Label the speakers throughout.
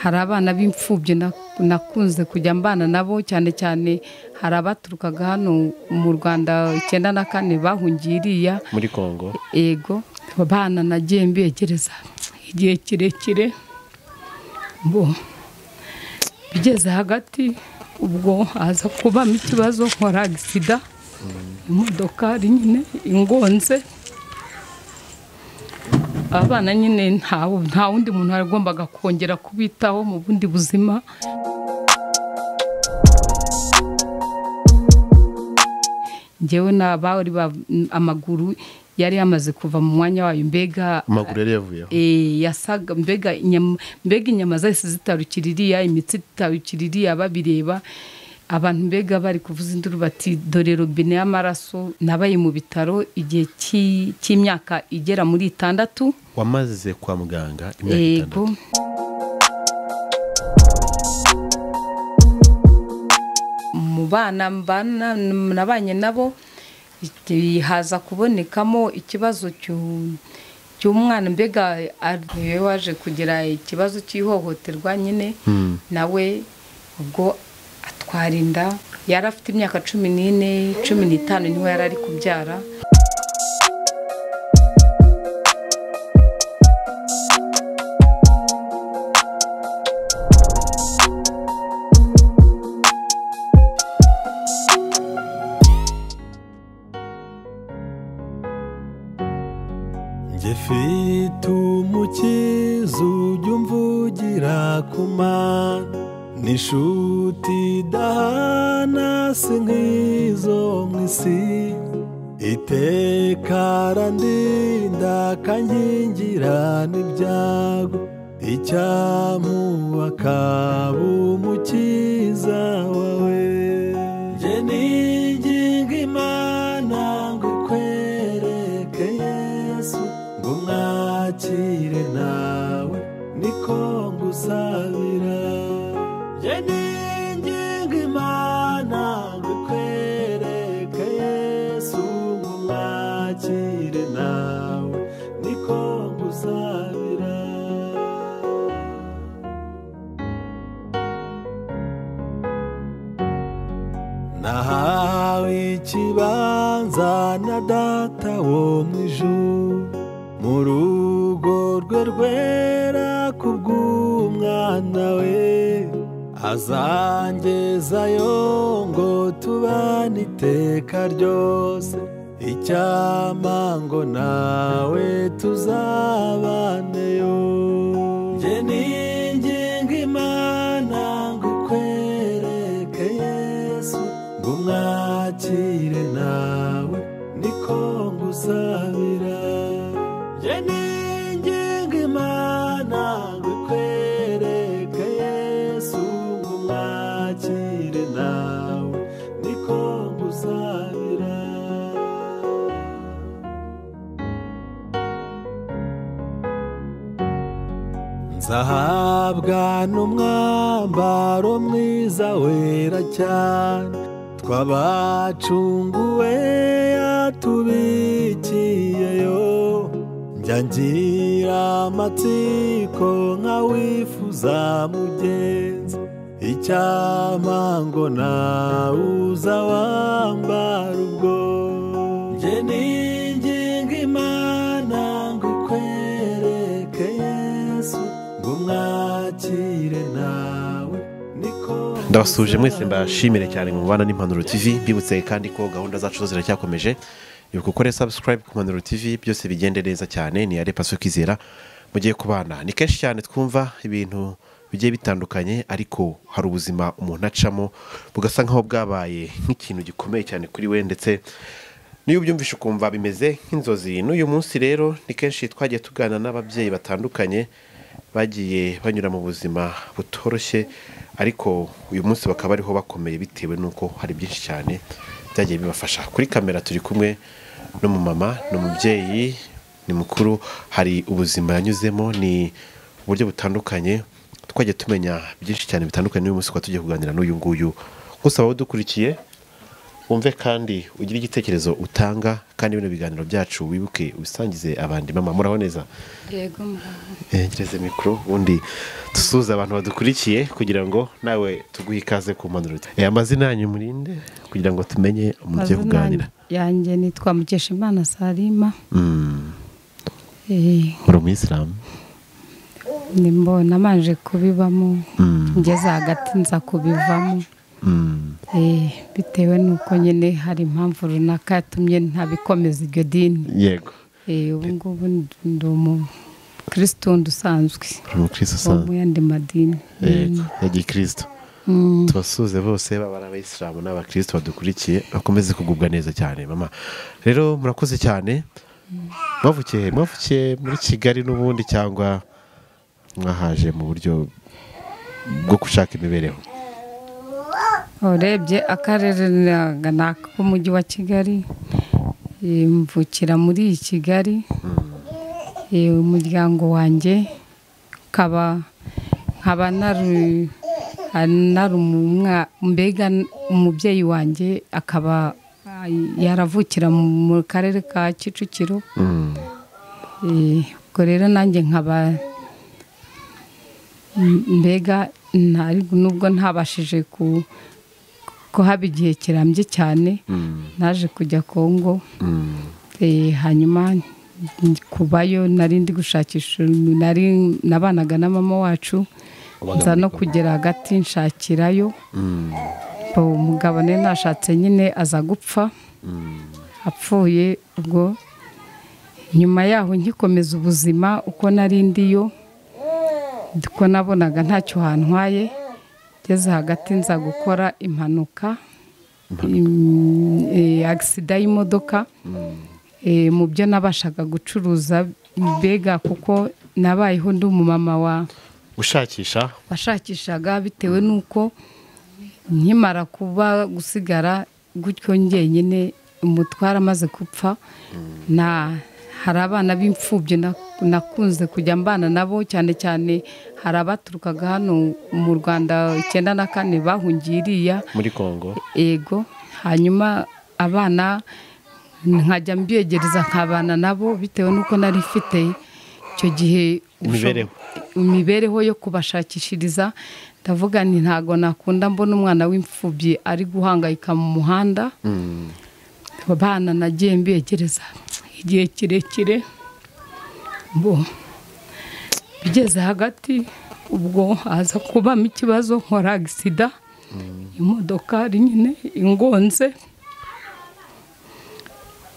Speaker 1: hari abana b'imfubyi nakunze kujya mbana nabo cyane cyane hari abaturukaga hano mu rwanda icyenda na kane bahungiye iriya
Speaker 2: muri kongo
Speaker 1: yego abana nagiye mbegereza igihe kirekire bo bigeze hagati ubwo haza kubamo ikibazo nkora agisida imodokari nyine ingonze abana nyine nta wundi muntu wagombaga kongera kubitaho mu bundi buzima ngewe n'abari amaguru yari yamaze kuva mu mwanya wayo mbega
Speaker 2: amaguru yari yavuyeho
Speaker 1: Eh, yasaga mbega inyama mbega inyama zahise zitarukira iriya imitsi itarukira iriya babireba abantu mbega bari kuvuza induru bati dore robine y'amaraso nabaye mu bitaro igihe cy'i- cy'imyaka igera muri itandatu
Speaker 2: wamaze kwa muganga imyaka
Speaker 1: yego
Speaker 2: itandatu
Speaker 1: mu bana mbana- nabanye nabo iki- haza kubonekamo ikibazo cyu- cy'umwana mbega ariwe waje kugira ikibazo cy'ihohoterwa nyine
Speaker 2: Hmm.
Speaker 1: nawe ubwo atwara inda yari afite imyaka cumi n'ine cumi n'itanu niho yari ari kubyara
Speaker 3: njye mfite umukiza ujya umvugira ku mana n'inshuti idahana si nk'izo mu isi iteka arandinda akankingira n'ibyago icyamuba akaba umukiza wawe njye ninginga imana ngo ikwereke yesu ngo umwakire nawe niko ngusabira njye ninginga imana ngo ikwereke yesu ngo umwakire nawe niko ngusabira nahawe ikibanza na data wo mu ijuru mu rugo rwe rwera kubw'umwana we azangezayo ngo tubane iteka ryose icyama ngo nawe tuzabaneyo njye ninginga imana ngo ikwereke yesu ngo umwakire nawe niko ngusabira njye ninginga imana ngo ikwereke yesu ngo umwakire nawe niko ngusabira nzahabwa n'umwambaro mwiza wera cyane twabacunguwe yatubikiyeyo njya ngira amatsiko nk'awifuza mugenzi icyama ngo nawe uza wambara ubwo njye ninginga imana ngo ikwereke yesu ngo umwakire nawe niko
Speaker 2: ndabasuje mwese mbashimire cyane mu bana n'impanuro tv mbibutse kandi ko gahunda zacu zo ziracyakomeje ibuka ukore subscribe ku mpanuro tv byose bigende neza cyane ni yare paso kizera mugiye kubana ni kenshi cyane twumva ibintu bigiye bitandukanye ariko hari ubuzima umuntu acamo bugasa nkaho bwabaye nk'ikintu gikomeye cyane kuri we ndetse niyo ubyumvishe ukumva bimeze nk'inzozi n'uyu munsi rero ni kenshi twagiye tugana n'ababyeyi batandukanye bagiye banyura mu buzima butoroshye ariko uyu munsi bakaba ariho bakomeye bitewe n'uko hari byinshi cyane byagiye bibafasha kuri kamera turi kumwe n'umumama ni umubyeyi ni mukuru hari ubuzima yanyuzemo ni uburyo butandukanye twagiye tumenya byinshi cyane bitandukanye n'uyu munsi tukaba tugiye kuganira n'uyu nguyu gusa wowe udukurikiye wumve kandi ugire igitekerezo utanga kandi bino biganiro byacu wibuke ubisangize abandi mama muraho neza
Speaker 1: yego muraho
Speaker 2: gereze mikoro ubundi dusuhuze abantu badukurikiye kugira ngo nawe tuguhe ikaze ku mpanuro Eh, amazina yanyu murinde kugira ngo tumenye mugiye
Speaker 1: Amazina
Speaker 2: kuganira
Speaker 1: yanjye nitwa mukeshimana salima
Speaker 2: Mm,
Speaker 1: Eh,
Speaker 2: uri umuyisilamu
Speaker 1: ni mbona manje kubibamo
Speaker 2: Mm.
Speaker 1: ngeze hagati nza kubivamo
Speaker 2: Mm,
Speaker 1: Eh, bitewe n'uko nyine hari impamvu runaka yatumye ntabikomeza iryo dini
Speaker 2: yego
Speaker 1: Eh, ubu ngubu ndi umukirisitundu usanzwe
Speaker 2: uri umukirisitu
Speaker 1: wo
Speaker 2: usanzwe
Speaker 1: mu yandi madini
Speaker 2: yego ya gikirisitu
Speaker 1: Mm.
Speaker 2: tubasuhuze bose baba ari abayisilamu n'abakirisitu badukurikiye bakomeze kugubwa neza cyane mama rero murakoze cyane mwavukiye he? mwavukiye muri kigali n'ubundi cyangwa mwahaje mu buryo bwo gushaka imibereho
Speaker 1: urebye akarere ntago ni ak'umujyi wa kigali Eh, mvukira muri iyi kigali Eh, umuryango wanjye nkaba nkaba nari nari umwa- mbega umubyeyi wanjye akaba ah, yaravukira mu mu karere ka kicukiro
Speaker 2: Mm,
Speaker 1: Eh, ubwo rero nanjye nkaba m- mbega ntari nubwo ntabashije ku ko haba igihe kirambye cyane
Speaker 2: mm,
Speaker 1: naje kujya kongo
Speaker 2: mm,
Speaker 1: Eh, hanyuma nj- kubayo nari ndi gushakisha nari nabanaga na mama wacu nza no kugera hagati nshakirayo
Speaker 2: mm,
Speaker 1: Bo, umugabo ne nashatse nyine aza gupfa apfuye ubwo nyuma yaho nkikomeza ubuzima uko nari ndiyo uko nabonaga ntacyo hantwaye ngeze hagati nza gukora impanuka im- eh, agisida y'imodoka Eh, mu byo nabashaga gucuruza mbega kuko nabayeho ndi umumama wa
Speaker 2: ushakisha
Speaker 1: washakishaga bitewe n'uko nkimara kuba gusigara gutyo njyenyine umutware amaze gupfa na hari abana b'imfubyi na- nakunze kujya mbana nabo cyane cyane hari abaturukaga hano mu rwanda icyenda na kane bahungiye iriya
Speaker 2: muri kongo
Speaker 1: ego hanyuma abana nkajya mbiyegereza nkabana nabo bitewe n'uko nari mfite icyo gihe
Speaker 2: Imibereho.
Speaker 1: usho- imibereho yo kubashakishiriza ndavuga nti ntago nakunda mbona umwana w'imfubyi ari guhangayika mu muhanda
Speaker 2: Mm,
Speaker 1: abana nagiye mbiyegereza igihe kirekire bo bigeze hagati ubwo haza kubamo ikibazo nkora agisida imodoka ari nyine ingonze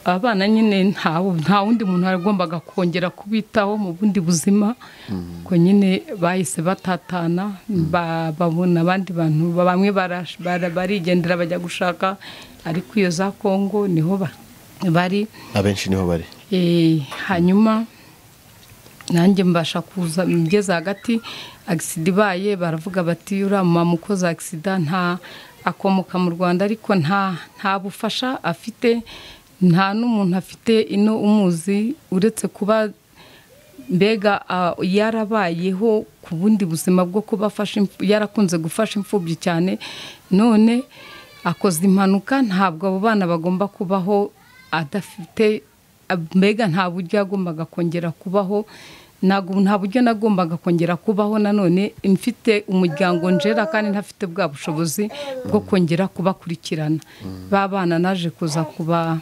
Speaker 1: abana nyine ntawe- nta wundi muntu wagombaga kongera kubitaho mu bundi buzima ko nyine bahise batatana ba- babona abandi bantu bamwe barash- bara- barigendera bajya gushaka ariko iyo za kongo niho ba- bari
Speaker 2: abenshi niho bari
Speaker 1: Eh, hanyuma nanjye mbasha kuza ngeze hagati agisida ibaye baravuga bati uriya mama ukoze agisida nta akomoka mu rwanda ariko nta nta bufasha afite nta n'umuntu afite ino umuzi uretse kuba mbega ah, yarabayeho ku bundi buzima bwo kuba afasha imf- yarakunze gufasha imfubyi cyane none akoze impanuka ntabwo abo bana bagomba kubaho adafite mbega nta buryo yagombaga kongera kubaho ntago- nta buryo nagombaga kongera kubaho nanone mfite umuryango njera kandi ntafite bwa bushobozi bwo kongera kubakurikirana ba bana naje kuza kuba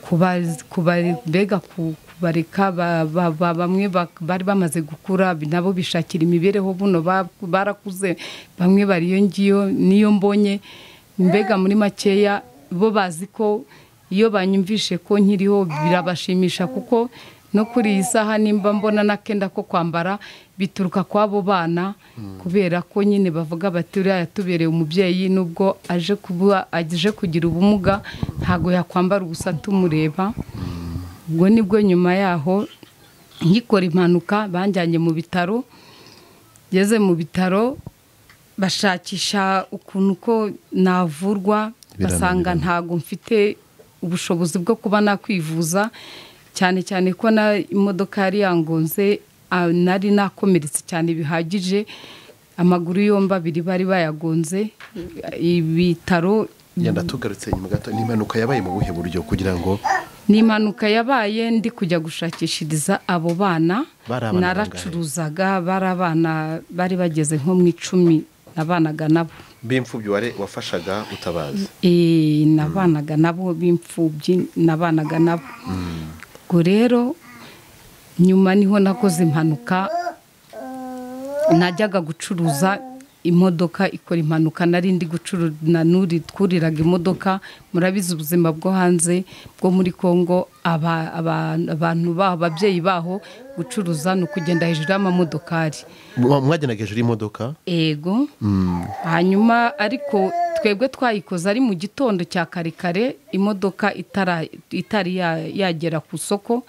Speaker 1: kuba- kuba- mbega ku- kubareka ba- ba- ba- bamwe bak- bari bamaze gukura nabo bishakira imibereho buno ba- barakuze bamwe bari iyo ngiyo niyo mbonye mbega muri makeya bo bazi ko iyo banyumvishe ko nkiriho birabashimisha kuko no kuri iyi saha nimba mbona n'akenda ko kwambara bituruka kw'abo bana kubera ko nyine bavuga bati uriya yatubereye umubyeyi nubwo aje kuba aje kugira ubumuga ntabwo yakwambara ubusa tumureba ubwo nibwo nyuma yaho nkikora impanuka banjyanye mu bitaro ngeze mu bitaro bashakisha ukuntu ko navurwa
Speaker 2: Birananirana.
Speaker 1: basanga ntabwo mfite ubushobozi bwo kuba nakwivuza cyane cyane ko na imodoka yari yangonze ah, nari nakomeretse cyane bihagije amaguru yombi abiri bari bayagonze ibitaro
Speaker 2: yenda tugarutse inyuma gato ni impanuka yabaye mu buhe buryo kugira ngo
Speaker 1: ni impanuka yabaye ndi kujya gushakishiriza abo bana
Speaker 2: Bari abana
Speaker 1: naracuruzaga bari abana bari bageze nko mu icumi nabanaga nabo
Speaker 2: b'imfubyi wari- wafashaga utabaza
Speaker 1: Eh, nabanaga nabo b'imfubyi nabanaga nabo ubwo rero nyuma niho nakoze impanuka najyaga gucuruza imodoka ikora impanuka nari ndi gucuruza twuriraga imodoka murabizi ubuzima bwo hanze bwo muri congo aba- aba- abantu baho ababyeyi baho gucuruza ni ukugenda hejuru y'amamodokari
Speaker 2: Mwa- mwagendaga hejuru y'imodoka
Speaker 1: ego hanyuma ariko twebwe twayikoze ari mu gitondo cya kare kare imodoka itara- itari ya- yagera ku isoko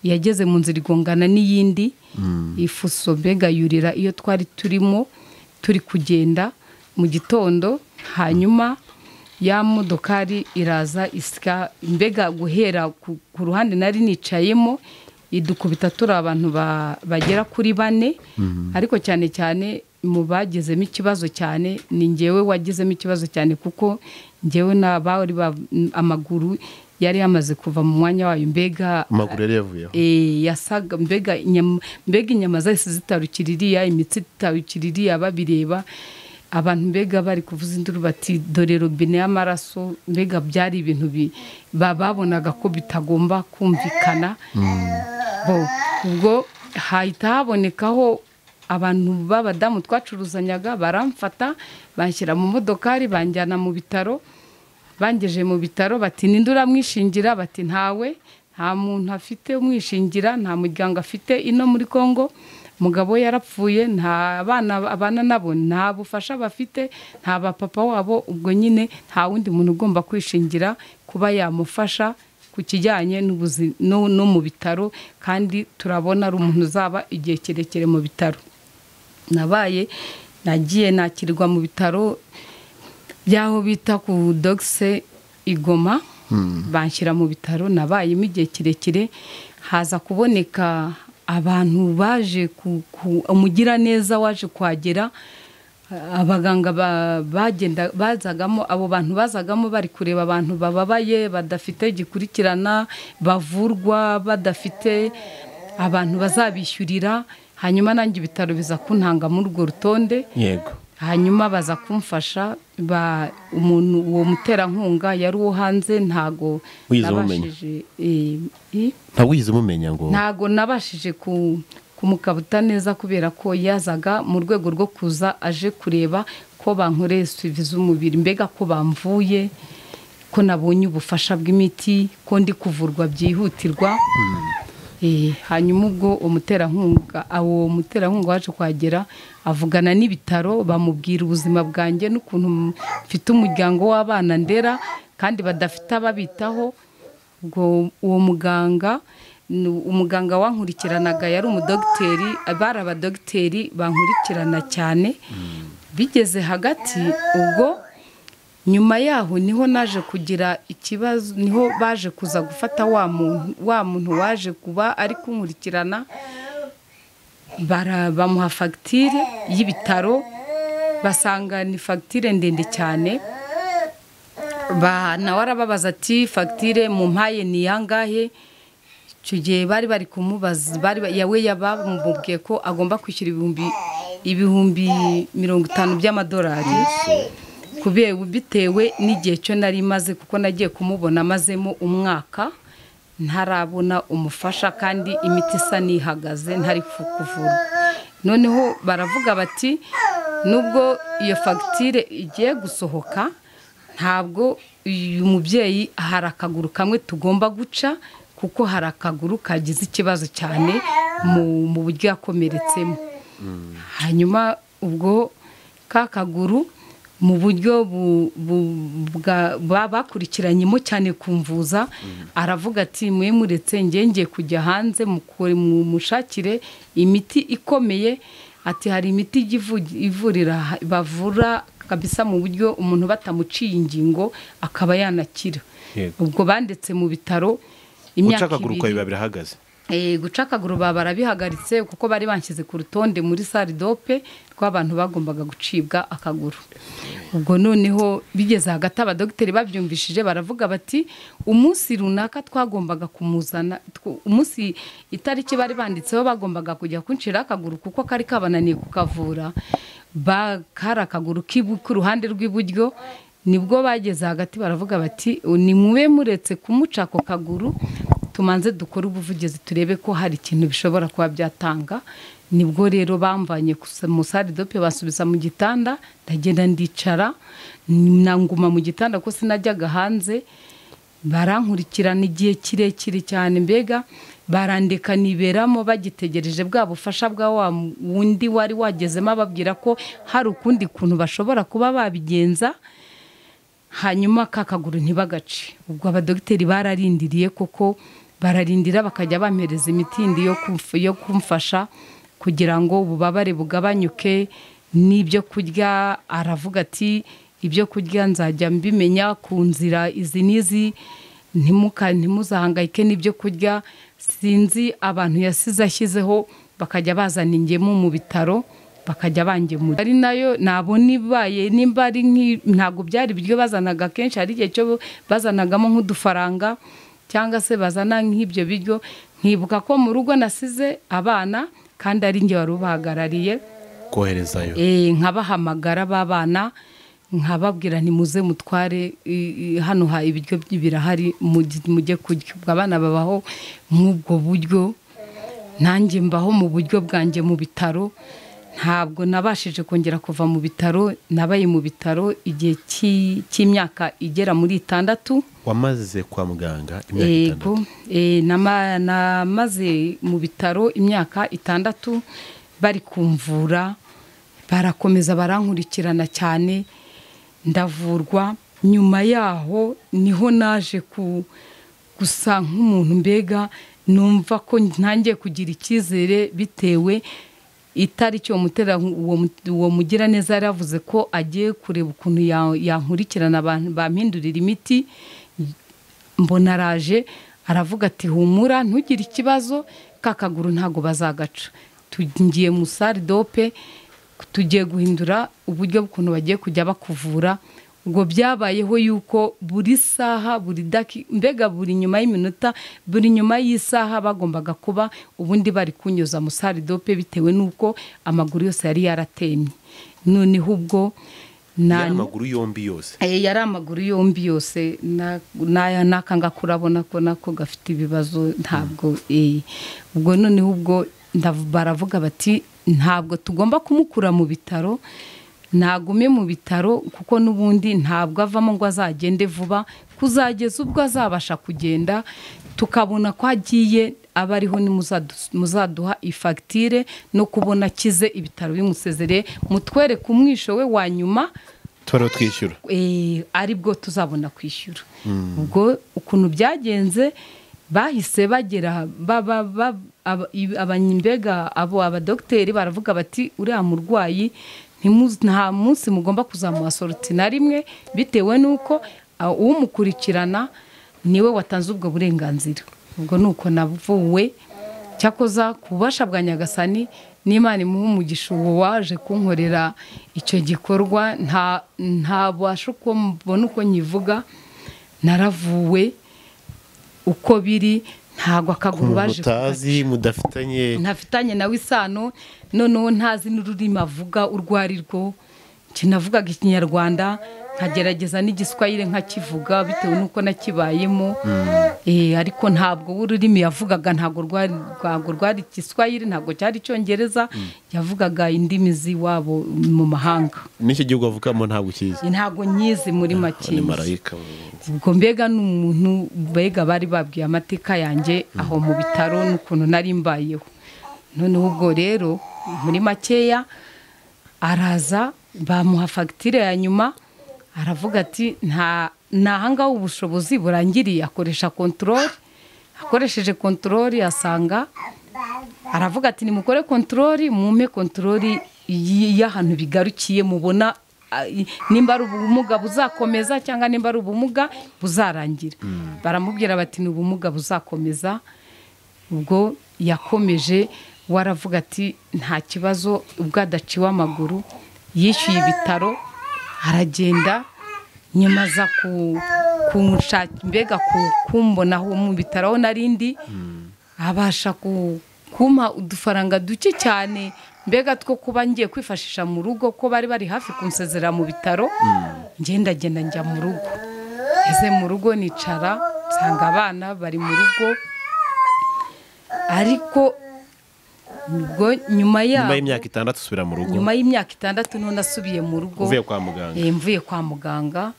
Speaker 1: yageze mu nzira igongana n'iyindi ifuso mbega yurira iyo twari turimo turi kugenda mu gitondo hanyuma ya modokari iraza isika mbega guhera ku ku ruhande nari nicayemo idukubita turi abantu ba- bagera kuri bane ariko cyane cyane mu bagezemo ikibazo cyane ni ngewe wagezemo ikibazo cyane kuko ngewe n'abari amaguru yari yamaze kuva mu mwanya wayo mbega
Speaker 2: amaguru yari yavuyeho
Speaker 1: Eh, yasaga mbega inyama- mbega inyama zahise zitarukira iriya imitsi itarukira iriya babireba abantu mbega bari kuvuza induru bati dore robine y'amaraso mbega byari ibintu bi- ba- babonaga ko bitagomba kumvikana bo ubwo hahita habonekaho abantu b'abadamu twacuruzanyaga baramfata banshyira mu modokari banjyana mu bitaro bangeje mu bitaro bati ninde uramwishingira bati ntawe nta muntu afite umwishingira nta muryango afite ino muri congo umugabo we yarapfuye nta bana abana nabo nta bufasha bafite nta bapapa wabo ubwo nyine nta wundi muntu ugomba kwishingira kuba yamufasha ku kijyanye n'ubuzi- no no mu bitaro kandi turabona ari umuntu uzaba igihe kirekire mu bitaro nabaye nagiye nakirwa mu bitaro by'aho bita ku dogise igoma banshyira mu bitaro nabayemo igihe kirekire haza kuboneka abantu baje ku ku- umugiraneza waje kuhagera abaganga ba- bagenda bazagamo abo bantu bazagamo bari kureba abantu bababaye badafite gikurikirana bavurwa badafite abantu bazabishyurira hanyuma nanjye ibitaro biza kuntanga muri urwo rutonde
Speaker 2: yego
Speaker 1: hanyuma baza kumfasha ba umuntu uwo muterankunga yari uwo hanze ntago
Speaker 2: Wigeze umumenye?
Speaker 1: nabashije eh, eh,
Speaker 2: ntabwo wigeze umumenya ngo
Speaker 1: ntago nabashije ku- kumukabuta neza kubera ko yazaga mu rwego rwo kuza aje kureba ko bankoreye suivi z'umubiri mbega ko bamvuye ko nabonye ubufasha bw'imiti ko ndi kuvurwa byihutirwa Eh, hanyuma ubwo umuterankunga awo muterankunga waje kuhagera avugana n'ibitaro bamubwira ubuzima bwanjye n'ukuntu mfite umuryango w'abana ndera kandi badafite ababitaho ubwo uwo muganga ni umuganga wankurikiranaga yari umudogiteri bari abadogiteri bankurikirana cyane bigeze hagati ubwo nyuma yaho niho naje kugira ikibazo niho baje kuza gufata wa muntu wa muntu waje kuba ari kunkurikirana bara- bamuha fagitire y'ibitaro basanga ni fagitire ndende cyane ba nawe arababaza ati fagitire mu mpaye ni iyangahe icyo gihe bari bari kumubaza bari ba- yawe yabamubwiye ko agomba kwishyura ibihumbi ibihumbi mirongo itanu by'amadolari kubera bitewe n'igihe cyo nari maze kuko nagiye kumubona amazemo umwaka ntarabona umufasha kandi imiti isa n'ihagaze ntari ku- kuvura noneho baravuga bati nubwo iyo fagitire igiye gusohoka ntabwo uyu mubyeyi hari akaguru kamwe tugomba guca kuko hari akaguru kagize ikibazo cyane mu- mu buryo yakomeretsemo hanyuma ubwo ka kaguru mu buryo bu- bu- bwa- ba- bakurikiranyemo cyane kumvuza aravuga ati mwe muretse ngiye ngiye kujya hanze mukore- mumushakire imiti ikomeye ati hari imiti ijya ivu- ivurira bavura kabisa mu buryo umuntu batamuciye ingingo akaba yanakira
Speaker 2: Yego.
Speaker 1: ubwo banditse mu bitaro
Speaker 2: guca
Speaker 1: imyaka
Speaker 2: akaguru kawe
Speaker 1: ibiri
Speaker 2: biba birahagaze
Speaker 1: Eh, guca akaguru ba barabihagaritse kuko bari banshyize ku rutonde muri saridope rw'abantu bagombaga gucibwa akaguru ubwo noneho bigeze hagati abadogiteri babyumvishije baravuga bati umunsi runaka twagombaga kumuzana tw- umunsi itariki bari banditseho bagombaga kujya kuncira akaguru kuko kari kabananiye kukavura ba- kari akaguru k'ibu- k'uruhande rw'iburyo nibwo bageze hagati baravuga bati ni mube muretse kumuca ako kaguru tumanze dukore ubuvugizi turebe ko hari ikintu bishobora kuba byatanga nibwo rero bamvanye gusa mu saridope basubiza mu gitanda ndagenda ndicara nanguma mu gitanda ko sinajyaga hanze barankurikirana igihe kirekire cyane mbega barandika niberamo bagitegereje bwa bufasha bwa wa wundi wari wagezemo ababwira ko hari ukundi kuntu bashobora kuba babigenza hanyuma ka kaguru ntibagace ubwo abadogiteri bararindiriye koko bararindira bakajya bampereza imiti yindi yo kumf- yo kumfasha kugira ngo ububabare bugabanyuke n'ibyo kurya aravuga ati ibyo kurya nzajya mbimenya ku nzira izi n'izi ntimuka ntimuzahangayike n'ibyo kurya sinzi abantu yasize ashyizeho bakajya bazana ingemu mu bitaro bakajya bangemura ari nayo ntabwo nibaye nimba ari nk'i- ntabwo byari ibiryo bazanaga kenshi hari igihe cyo bazanagamo nk'udufaranga cyangwa se bazana nk'ibyo biryo nkibuka ko mu rugo nasize abana kandi ari njye wari ubahagarariye
Speaker 2: koherezayo
Speaker 1: Eh, nkabahamagara b'abana nkababwira ntimuze mutware i- i- hano ha ibiryo by- birahari mugi- mujye kurya ubwo abana babaho nk'ubwo buryo nanjye mbaho mu buryo bwanjye mu bitaro ntabwo nabashije kongera kuva mu bitaro nabaye mu bitaro igihe cy'i- cy'imyaka igera muri itandatu
Speaker 2: wamaze kwa muganga imyaka itandatu
Speaker 1: yego eh, nama- namaze mu bitaro imyaka itandatu bari kumvura barakomeza barankurikirana cyane ndavurwa nyuma yaho niho naje ku gusa nk'umuntu mbega numva ko ntangiye kugira icyizere bitewe itariki uwo mutera uwo mu- uwo mugiraneza yari yavuze ko agiye kureba ukuntu ya- yankurikirana abantu bampindurira imiti mbona araje aravuga ati humura ntugire ikibazo ka kaguru ntabwo bazagaca tugiye mu saridope tugiye guhindura uburyo bw'ukuntu bagiye kujya bakuvura ubwo byabayeho yuko buri saha buri daki mbega buri nyuma y'iminota buri nyuma y'isaha bagombaga kuba ubundi bari kunyuza mu saridope bitewe n'uko amaguru yose yari yaratemye noneho ubwo
Speaker 2: yari
Speaker 1: na
Speaker 2: amaguru yombi yose
Speaker 1: Eh, yari amaguru yombi yose na- n'aya n'aka ngaka urabona ko nako gafite ibibazo ntabwo eh. ubwo noneho ubwo ndav- baravuga bati ntabwo tugomba kumukura mu bitaro ntagume mu bitaro kuko n'ubundi ntabwo avamo ngo azagende vuba kuzageza ubwo azabasha kugenda tukabona ko agiye aba ariho nimuzadu- muzaduha ifagitire no kubona akize ibitaro bimusezereye mutwereke umwisho we wa nyuma
Speaker 2: tuba twishyura
Speaker 1: eh, ari bwo tuzabona kwishyura ubwo ukuntu byagenze bahise bagera ba- ba- ba- aba- i- abanyembega abo abadogiteri baravuga bati uriya murwayi ntimu- nta munsi mugomba kuzamuha soroti na rimwe bitewe n'uko ah, umukurikirana niwe watanze ubwo burenganzira ubwo ni uko navuwe cyakoza ku bubasha bwa nyagasani n'imana imuha umugisha uwo waje kunkorera icyo gikorwa nta ntabasha uko mbona uko nyivuga naravuwe uko biri ntabwo akaguru baje
Speaker 2: mutazi mudafitanye
Speaker 1: ntafitanye nawe isano noneho ntazi n'ururimi avuga urwo ari rwo Njye navugaga ikinyarwanda nkagerageza n'igiswahire nkakivuga bitewe n'uko nakibayemo Eh, ariko ntabwo ururimi yavugaga ntabwo rwari ntabwo rwari igiswahire ntabwo cyari icyongereza yavugaga indimi z'iwabo mu mahanga
Speaker 2: n'icyo gihugu avukamo ntabwo ukizi
Speaker 1: ntabwo nyizi muri
Speaker 2: ni
Speaker 1: make
Speaker 2: marayika
Speaker 1: ubwo mbega ni umuntu mbega bari babwiye amateka yanjye aho mu bitaro n'ukuntu nari mbayeho noneho ubwo rero muri makeya araza bamuha fagitire ya nyuma aravuga ati nta ntahangaho ubushobozi burangiriye akoresha kontorori akoresheje kontorori asanga aravuga ati nimukore kontorori mumpe kontorori y- y'ahantu bigarukiye mubona ah, i- nimba ari ubumuga buzakomeza cyangwa nimba ari ubumuga buzarangira baramubwira bati ni ubumuga buzakomeza ubwo yakomeje waravuga ati nta kibazo ubwo adaciwe amaguru yishyuye ibitaro aragenda nyuma aza ku- kunshaka mbega ku- kumbonaho mu bitaro aho narindi abasha ku- kumpa udufaranga duke cyane mbega two kuba ngiye kwifashisha mu rugo ko bari bari hafi kunsezera mu bitaro ngendagenda njya mu rugo ese mu rugo nicara nsanga abana bari mu rugo ariko ubwo nyuma
Speaker 2: nyuma
Speaker 1: yabo
Speaker 2: y'imyaka itandatu usubira mu rugo
Speaker 1: nyuma y'imyaka itandatu niho nasubiye mu rugo
Speaker 2: uvuye kwa muganga
Speaker 1: Eh, mvuye kwa muganga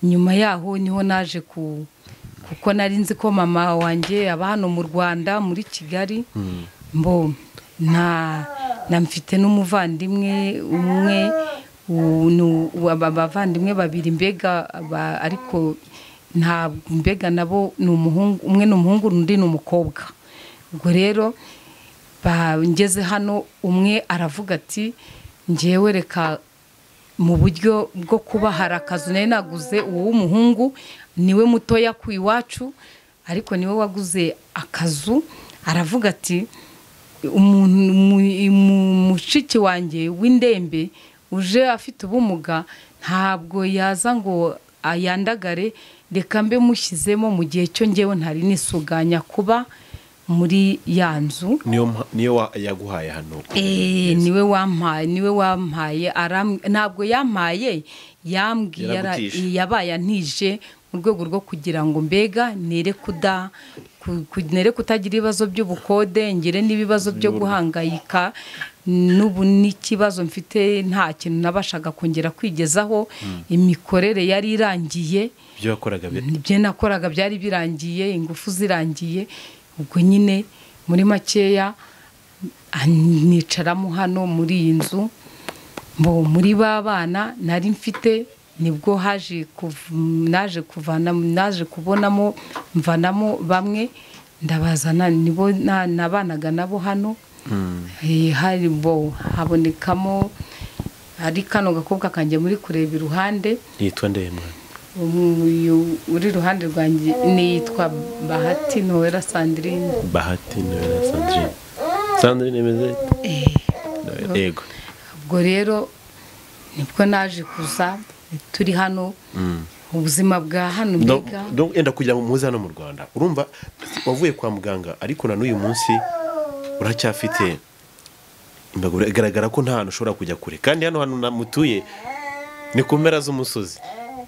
Speaker 1: nyuma yaho niho naje ku kuko nari nzi ko mama wanjye aba hano mu rwanda muri kigali mbo nta na mfite n'umuvandimwe umwe u- nu- u- aba- abavandimwe babiri mbega aba- ariko nta mbega nabo ni umuhungu umwe ni umuhungu undi ni umukobwa ubwo rero ba- ngeze hano umwe aravuga ati ngewe reka mu buryo bwo kuba hari akazu nari naguze uw'umuhungu niwe mutoya ku iwacu ariko niwe waguze akazu aravuga ati umuntu mu- mu- mushiki wanjye w'indembe uje afite ubumuga ntabwo yaza ngo ayandagare reka mbe mushyizemo mu gihe cyo ngewe ntari nisuganya kuba muri ya nzu
Speaker 2: niyo mpa- niyo wa- yaguhaye hano
Speaker 1: Eh, niwe wampaye niwe wampaye aram- ntabwo yampaye yambwiye ara-
Speaker 2: Yaragutije.
Speaker 1: yabaye antije mu rwego rwo kugira ngo mbega nere kuda ku- ku- nere kutagira ibibazo by'ubukode ngire n'ibibazo byo guhangayika n'ubu n'ikibazo mfite nta kintu nabashaga kongera kwigezaho imikorere yari irangiye
Speaker 2: ibyo wakoraga bi-
Speaker 1: ibyo nakoraga byari birangiye ingufu zirangiye ubwo nyine muri makeya ah, nicaramo hano muri iyi nzu mbo muri ba bana nari mfite nibwo haje kuv- naje kuvana naje kubonamo mvanamo bamwe ndabazana nibo na- nabanaga nabo hano Eh, hari bo habonekamo ari kano gakobwa kanjye muri kureba iruhande
Speaker 2: yitwa ndemwa
Speaker 1: uyu uri iruhande rwanjye niyitwa bahati nowera sandrine
Speaker 2: bahati niwe na sandrine sandrine imeze ite yego
Speaker 1: ubwo rero nibwo naje kuza turi hano ubuzima bwa hano
Speaker 2: No,
Speaker 1: mbega
Speaker 2: no, yenda kugira ngo muze hano mu rwanda urumva wavuye kwa muganga ariko na n'uyu munsi uracyafite imbago bigaragara ko nta hantu ushobora kujya kure kandi hano hantu na- mutuye ni ku mpera z'umusozi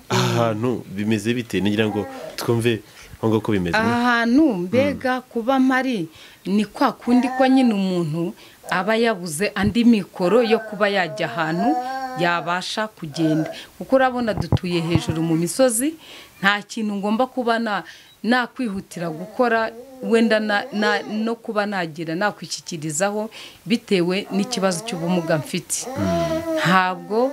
Speaker 2: aha hantu bimeze bite ngira ngo twumve nkuko ko bimeze
Speaker 1: ahantu mbega kuba mpari ni kwa kundi ko nyine umuntu aba yabuze andi mikoro yo kuba yajya ahantu yabasha kugenda kuko urabona dutuye hejuru mu misozi nta kintu ngomba kuba na nakwihutira gukora wenda na, na, no kuba nagira nakwishyikirizaho bitewe n'ikibazo cy'ubumuga mfite ntabwo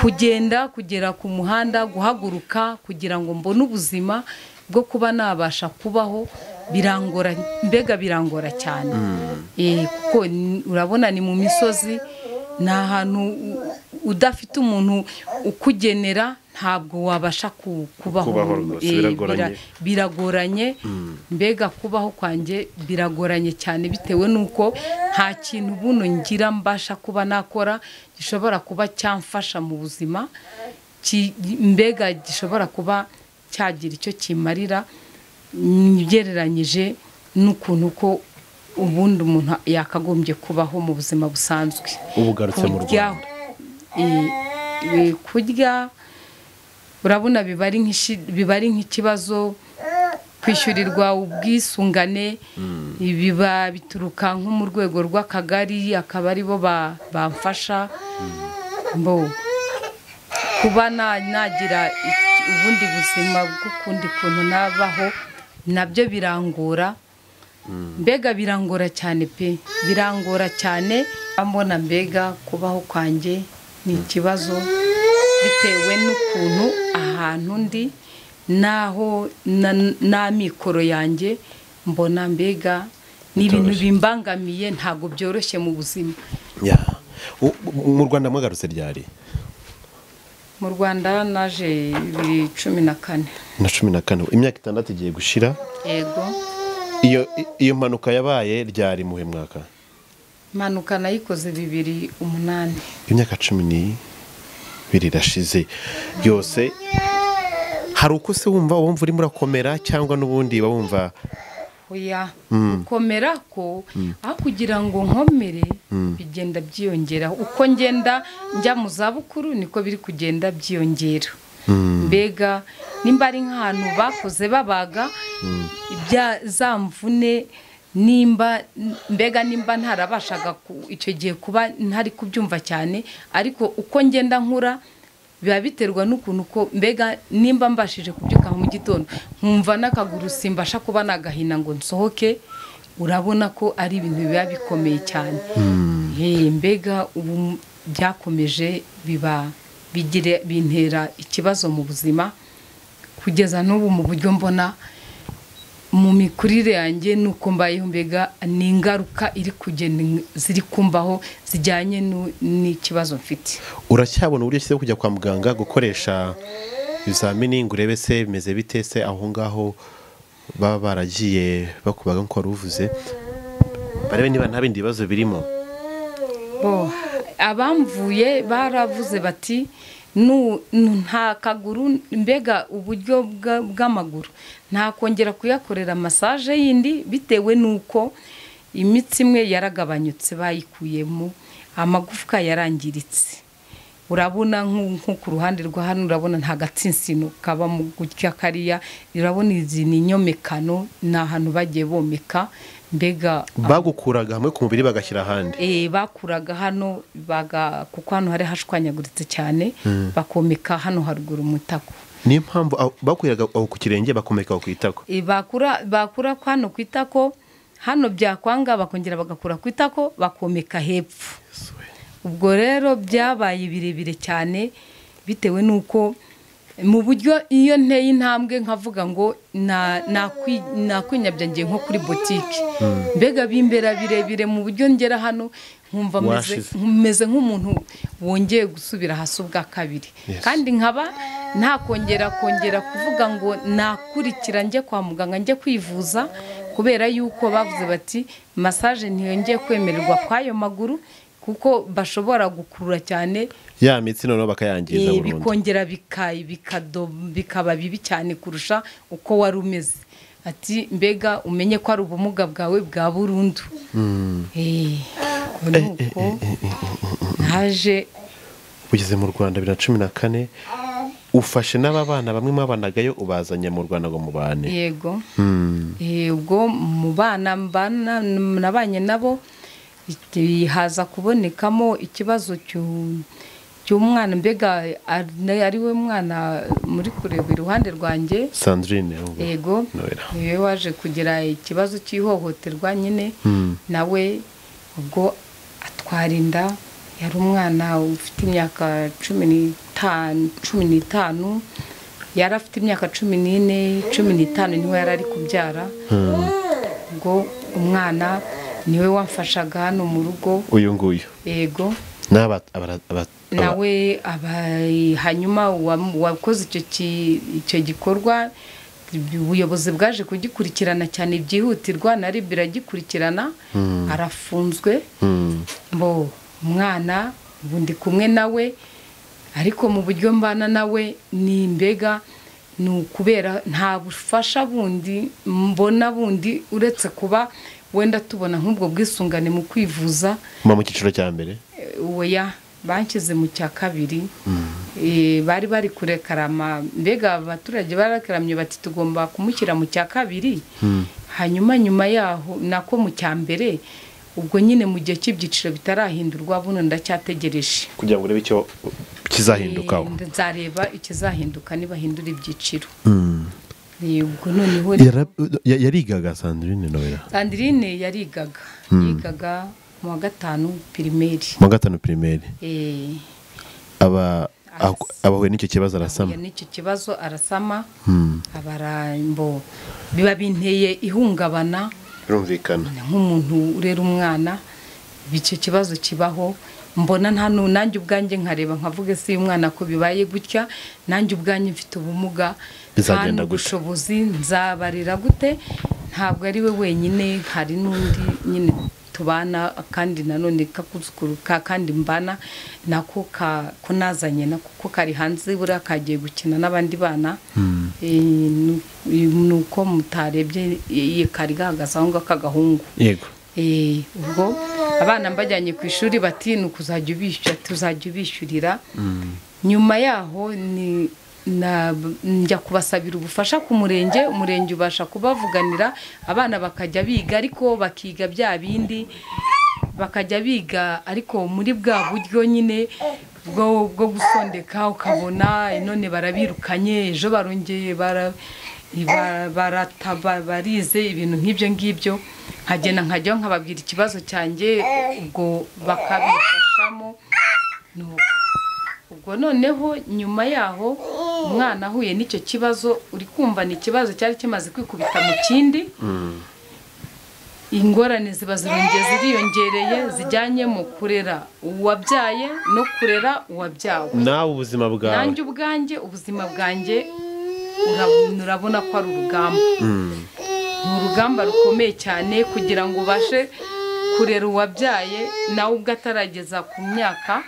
Speaker 1: kugenda kugera ku muhanda guhaguruka kugira ngo mbone ubuzima bwo kuba nabasha kubaho birangora mbega birangora cyane Eh, kuko ni- urabona ni mu misozi ni ahantu u- udafite umuntu ukugenera ntabwo wabasha ku- kubaho
Speaker 2: Kubaho rwose,
Speaker 1: Eh,
Speaker 2: biragoranye.
Speaker 1: bira- biragoranye mbega kubaho kwanjye biragoranye cyane bitewe n'uko nta kintu buno ngira mbasha kuba nakora gishobora kuba cyamfasha mu buzima ki- mbega gishobora kuba cyagira icyo kimarira mm, ugereranyije n'ukuntu ko ubundi umuntu yakagombye kubaho mu buzima busanzwe
Speaker 2: ubu ugarutse mu
Speaker 1: kurya
Speaker 2: rwanda
Speaker 1: eh, eh, kurya urabona biba ari nk'ishi- biba ari nk'ikibazo kwishyurirwa ubwisungane biba bituruka nko mu rwego rw'akagari akaba aribo ba- bamfasha mbo kuba na- nagira iki- ubundi buzima bw'ukundi kuntu nabaho nabyo birangora mbega birangora cyane pe birangora cyane mbona mbega kubaho kwanjye ni ikibazo bitewe n'ukuntu ahantu ndi n'aho na- n'amikoro yanjye mbona mbega ni ibintu
Speaker 2: Bitoroshye.
Speaker 1: bimbangamiye ntabwo byoroshye mu buzima
Speaker 2: Ya. U- mu rwanda mwagarutse ryari
Speaker 1: mu rwanda naje bibiri cumi na kane
Speaker 2: na cumi na kane imyaka itandatu igiye gushira
Speaker 1: yego
Speaker 2: iyo iyo mpanuka yabaye ryari muhe mwaka
Speaker 1: impanuka nayikoze bibiri umunani
Speaker 2: imyaka cumi n'ibiri irashize yose hari uko se wumva wumva urimo urakomera cyangwa n'ubundi uba wumva
Speaker 1: oya
Speaker 2: Mm.
Speaker 1: gukomera ko aho kugira ngo nkomere bigenda byiyongera uko ngenda njya mu zabukuru niko biri kugenda byiyongera mbega nimba ari nk'ahantu bakoze babaga ibya za mvune nimba mbega nimba ntarabashaga ku- icyo gihe kuba ntari kubyumva cyane ariko uko ngenda nkura biba biterwa n'ukuntu ko mbega nimba mbashije kubyuka mu gitondo nkumva n'akaguru simbasha kuba nagahina ngo nsohoke urabona ko ari ibintu biba bikomeye cyane Eh, mbega ubu byakomeje biba bigire bintera ikibazo mu buzima kugeza n'ubu mu buryo mbona mu mikurire yanjye nuko mbayeho mbega ni ingaruka iri kugenda ziri kumbaho zijyanye nu- n'ikibazo mfite
Speaker 2: uracyabona uburyo cyiza bwo kujya kwa muganga gukoresha ibizamini ngo urebe se bimeze bite se aho ngaho baba baragiye bakubaga nk'uko wari uvuze barebe niba nta bindi bibazo birimo
Speaker 1: bo abamvuye baravuze bati "Nu- nu- nta kaguru mbega uburyo bwa- bw'amaguru nta kongera kuyakorera masaje yindi bitewe n'uko imitsi imwe yaragabanyutse bayikuyemo amagufwa yarangiritse urabona nko nko ku ruhande rwa hano urabona nta gatsinsino kaba mu gutya kariya urabona izi ni inyomekano ni ahantu bagiye bomeka mbega
Speaker 2: bagukuraga hamwe ku mubiri bagashyira ahandi
Speaker 1: Eh, bakuraga hano baga kuko hano hari hashwanyaguritse cyane bakomeka hano haruguru umutako
Speaker 2: niyo mpamvu aho- bakuyeraga aho ku kirenge bakomeka aho ku itako
Speaker 1: Eh, bakura bakura ko hano ku itako hano byakwanga bakongera bagakura ku itako bakomeka hepfo ubwo rero byabaye birebire cyane bitewe n'uko mu buryo iyo nteye intambwe nkavuga ngo na- nakwi- nakwinyabya ngiye nko kuri botike mbega bimbera birebire mu buryo ngera hano nkumva meze-
Speaker 2: Washize.
Speaker 1: meze nk'umuntu wongeye gusubira hasi ubwa kabiri
Speaker 2: Yes.
Speaker 1: kandi nkaba ntakongera kongera kuvuga ngo nakurikira njye kwa muganga njye kwivuza kubera yuko bavuze bati masaje ntiyongeye kwemererwa kw'ayo maguru kuko bashobora gukurura cyane
Speaker 2: ya mitsi noneho bakayangiza
Speaker 1: eh,
Speaker 2: burundu
Speaker 1: bikongera bika- bikado- bikaba bibi cyane kurusha uko wari umeze ati mbega umenye ko ari ubumuga bwawe bwa burundu Eh, ubwo ni uko naje
Speaker 2: ugeze mu rwanda bibiri na cumi na kane ufashe n'ababana bamwe mwabanagayo ubazanye mu rwanda ngo mubane
Speaker 1: yego
Speaker 2: Hmm.
Speaker 1: Eh, ubwo mu bana mbana- nabanye nabo iki- haza kubonekamo ikibazo cy'u- cy'umwana mbega ari- ari we mwana muri kureba iruhande rwanjye
Speaker 2: sandrine ahubwo.
Speaker 1: yego
Speaker 2: Noella.
Speaker 1: niwe waje kugira ikibazo cy'ihohoterwa nyine
Speaker 2: Hmm.
Speaker 1: nawe ubwo atwara inda yari umwana ufite imyaka cumi n'itanu cumi n'itanu yari afite imyaka cumi n'ine cumi n'itanu niho yari ari kubyara ubwo umwana niwe wamfashaga hano mu rugo
Speaker 2: uyu nguyu
Speaker 1: yego
Speaker 2: ni aba- abara- aba- aba-
Speaker 1: nawe aba- hanyuma uwa- uwakoze icyo ki- icyo gikorwa ubuyobozi bwaje kugikurikirana cyane byihutirwa na rib iragikurikirana arafunzwe
Speaker 2: Hmm.
Speaker 1: bo umwana ubu ndi kumwe nawe ariko mu buryo mbana nawe ni imbega ni ukubera nta bufasha bundi mbona bundi uretse kuba wenda tubona nk'ubwo bwisungane mu kwivuza
Speaker 2: muba mu cyiciro cya mbere
Speaker 1: oya banshyize mu cya kabiri Eh, bari bari kurekarama mbega abaturage barakaramye bati tugomba kumushyira mu cya kabiri hanyuma nyuma yaho nako mu cya mbere ubwo nyine mu gihe cy'ibyiciro bitarahindurwa buno ndacyategereje
Speaker 2: kugira ngo urebe icyo kizahindukaho
Speaker 1: Eh, nzareba ikizahinduka nibahindura ibyiciro Eh, ubwo noneho
Speaker 2: yarigaga sandrine noella
Speaker 1: sandirine yarigaga yigaga mu wa gatanu pirimeri
Speaker 2: mu wa gatanu pirimeri
Speaker 1: Eh,
Speaker 2: aba aho- abahuye n'icyo kibazo
Speaker 1: yahuye
Speaker 2: arasama
Speaker 1: n'icyo kibazo arasama abarambo biba binteye ihungabana
Speaker 2: birumvikana
Speaker 1: nk'umuntu urera umwana icyo kibazo kibaho mbona nta nu- nanjye ubwanjye nkareba nkavuga ese uyu mwana ko bibaye gutya nanjye ubwanjye mfite ubumuga nta
Speaker 2: Bizagenda gute?"
Speaker 1: n'ubushobozi nzabarira gute ntabwo ari we wenyine hari n'undi nyine tubana kandi nanone kakuzukuru ka kandi mbana nako ka ko nazanye nako ko kari hanze buriya kagiye gukina n'abandi bana Eh, nu- ni uko mutarebye eh, kari gahagaze aho ngaho k'agahungu
Speaker 2: yego
Speaker 1: Eh, ubwo abana mbajyanye ku ishuri bati ni ukuzajya ubishyura tuzajya ubishyurira nyuma yaho ni na- njya kubasabira ubufasha ku murenge umurenge ubasha kubavuganira abana bakajya biga ariko bakiga bya bindi bakajya biga ariko muri bwa buryo nyine bwo bwo gusondeka ukabona none barabirukanye ejo barongeye bara- ba- barata- ba- barize ibintu nk'ibyo ngibyo nkagenda nkajyaho nkababwira ikibazo cyanjye ubwo bakabifashamo ni uko ubwo noneho nyuma yaho umwana ahuye n'icyo kibazo uri kumva ni ikibazo cyari kimaze kwikubita mu kindi ingorane ziba zirongeye ziriyongereye zijyanye mu kurera uwabyaye no kurera uwabyawe
Speaker 2: nawe ubuzima bwawe
Speaker 1: nanjye ubwanjye ubuzima bwanjye urabona ko ari urugamba ni urugamba rukomeye cyane kugira ngo ubashe kurera uwabyaye nawe ubwo atarageza ku myaka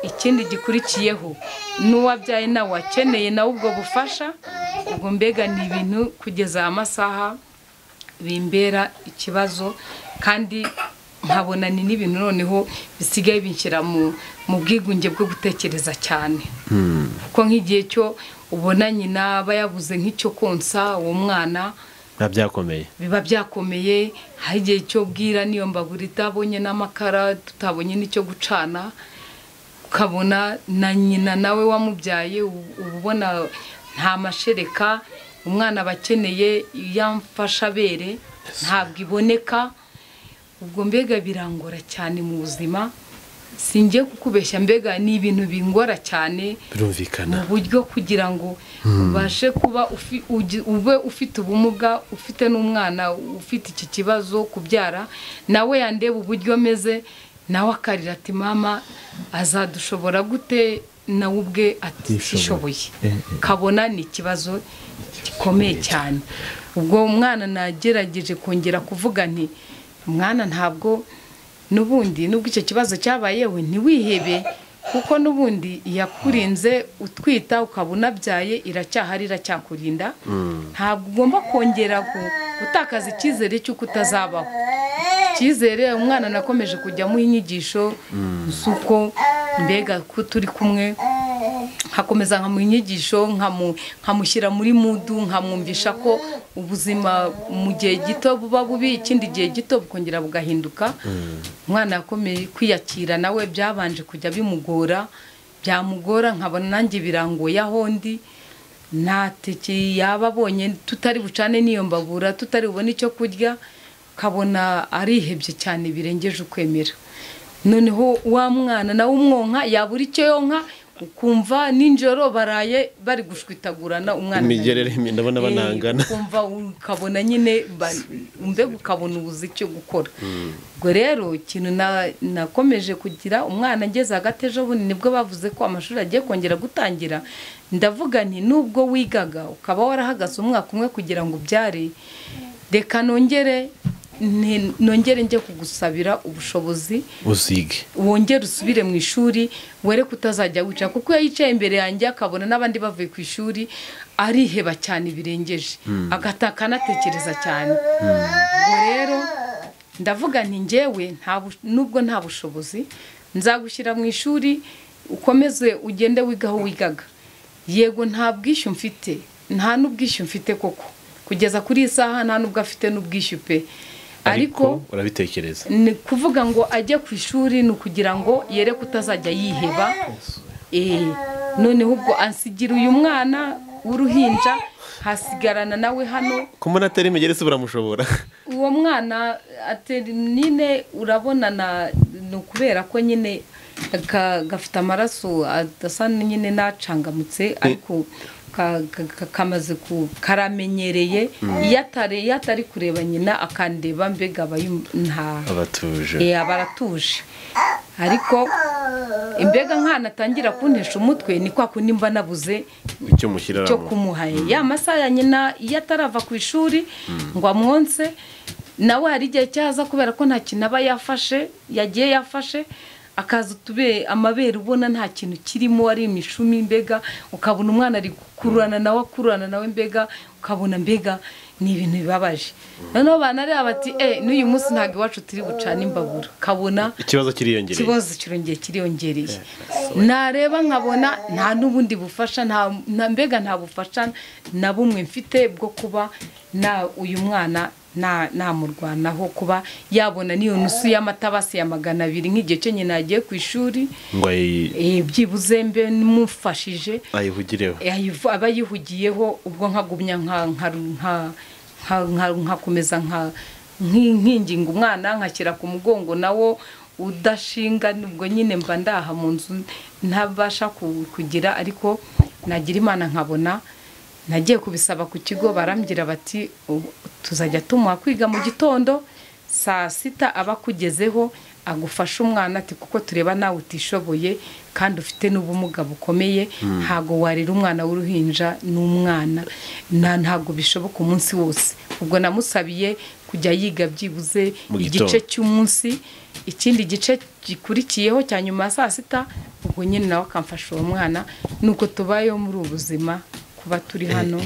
Speaker 1: ikindi gikurikiyeho n'uwabyaye nawe wakeneye nawe ubwo bufasha ubwo mbega ni ibintu kugeza aya masaha bimbera ikibazo kandi nkabona ni n'ibintu noneho bisigaye binshyira mu mu bwigunge bwo gutekereza cyane kuko nk'igihe cyo ubona nyina aba yabuze nk'icyo konsa uwo mwana
Speaker 2: biba byakomeye
Speaker 1: biba byakomeye hari igihe cyo bwira niyo mbabura itabonye n'amakara tutabonye n'icyo gucana ukabona na nyina nawe wamubyaye ubu uba ubona nta mashereka umwana aba akeneye iyamfashabere ntabwo iboneka ubwo mbega birangora cyane mu buzima singiye kukubeshya mbega ni ibintu bingora cyane
Speaker 2: birumvikana
Speaker 1: mu buryo kugira ngo ubashe kuba ufi- ugi- ube ufite ubumuga ufite n'umwana ufite iki kibazo kubyara nawe yandeba uburyo ameze nawe akarira ati mama azadushobora gute nawe ubwe ati
Speaker 2: Ntishoboye."
Speaker 1: "Sishoboye."
Speaker 2: Eh, eh.
Speaker 1: kabona ni ikibazo gikomeye cyane ubwo umwana nagerageje kongera kuvuga nti mwana ntabwo n'ubundi nubwo icyo kibazo cyabayeho ntiwihebe kuko n'ubundi iyakurinze utwita ukaba unabyaye iracyahari iracyakurinda ntabwo ugomba kongera gu- gutakaza icyizere cy'uko utazabaho icyizere umwana nakomeje kujya amuha inyigisho z'uko mbega ko turi kumwe nkakomeza nkamuha inyigisho nkamu- nkamushyira muri mudu nkamwumvisha ko ubuzima mu gihe gito buba bubi ikindi gihe gito bukongera bugahinduka umwana yakomeye kwiyakira nawe byabanje kujya bimugora byamugora nkabona nanjye birangoye aho ndi nta teke yaba abonye tutari bucane n'iyo mbabura tutari bubone icyo kurya ukabona arihebye cyane birengeje ukwemera noneho wa mwana nawe umwonka yabura icyo yonka ukumva nijoro baraye bari gushwitagurana umwana
Speaker 2: Imigerere ndabona
Speaker 1: Eh,
Speaker 2: banangana.
Speaker 1: ukumva ukabona nyine ba- mbega ukabona ubuze icyo gukora ubwo rero ikintu na- nakomeje kugira umwana ngeze hagati ejo bundi nibwo bavuze ko amashuri agiye kongera gutangira ndavuga nti nubwo wigaga ukaba warahagaze umwaka umwe kugira ngo ubyare reka nongere nti- nongere njye kugusabira ubushobozi
Speaker 2: uzige
Speaker 1: wongere usubire mu ishuri were ko utazajya wicara kuko iyo yicaye imbere yanjye akabona n'abandi bavuye ku ishuri ariheba cyane birengeje agataka anatekereza cyane ubwo rero ndavuga nti ngewe nta bu- nubwo nta bushobozi nzagushyira mu ishuri ukomeze ugende wiga aho wigaga yego nta bwishyu mfite nta n'ubwishyu mfite koko kugeza kuri iyi saha nta n'ubwo afite n'ubwishyu pe ariko
Speaker 2: urabitekereza
Speaker 1: ni kuvuga ngo ajye ku ishuri ni ukugira ngo yere kutazajya yiheba Eh, noneho ubwo asigira uyu mwana w'uruhinja hasigarana nawe hano
Speaker 2: kumubona atari imigeri se buramushobora
Speaker 1: uwo mwana atera nyine urabona na ni ukubera ko nyine ga- gafite amaraso adasa nyine n'acangamutse ariko ka- ka- ka- kamaze ku karamenyereye iyo atari iyo atari kureba nyina akandeba mbega aba yum- nta
Speaker 2: abatuje
Speaker 1: Eh, aba aratuje ariko imbega nkanatangira kuntesha umutwe ni kwa kundi mba nabuze
Speaker 2: icyo
Speaker 1: cyo
Speaker 2: mushyiramo
Speaker 1: kumuha ya masaha ya nyina iyo atarava ku ishuri ngo amwonse nawe hari igihe cyaza kubera ko nta kintu aba yafashe yagiye yafashe akaza utube amabere ubona nta kintu kirimo ari imishumi mbega ukabona umwana ari gukururana nawe akururana nawe mbega ukabona mbega ni ibintu bibabaje noneho banareba bati e n'uyu munsi ntabwo iwacu turi bucane imbabura ukabona
Speaker 2: ikibazo kiriyongereye
Speaker 1: ikibazo kirongeye kiriyongereye nareba nkabona nta n'ubundi bufasha nta nta- mbega nta bufasha na bumwe mfite bwo kuba na uyu mwana na- namurwanaho kuba yabona n'iyo nusu y'amata basiye magana abiri nk'igihe cyo nyina yagiye ku ishuri
Speaker 2: ngo ayi-
Speaker 1: eh, byibuze mbe mufashije
Speaker 2: ayivugireho
Speaker 1: ayivu- aba yihugiyeho ubwo nkagumya nka- nka- nka- nka- nka- nkakomeza nka- nki- nkinginga umwana nkashyira ku mugongo nawo udashinga ubwo nyine mba ndaha mu nzu ntabasha ku- kugira ariko nagira imana nkabona nagiye kubisaba ku kigo barambwira bati "Ubu tuzajya tumuha kwiga mu gitondo saa sita aba akugezeho agufashe umwana ati kuko tureba nawe utishoboye kandi ufite n'ubumuga bukomeye ntago warera umwana w'uruhinja n'umwana na ntago bishoboka umunsi wose ubwo namusabiye kujya yiga byibuze
Speaker 2: Mu gitondo.
Speaker 1: igice cy'umunsi ikindi gice gikurikiyeho cya nyuma ya saa sita ubwo nyine nawe akamfasha uwo mwana nuko tubayeho muri ubu buzima kuba turi hano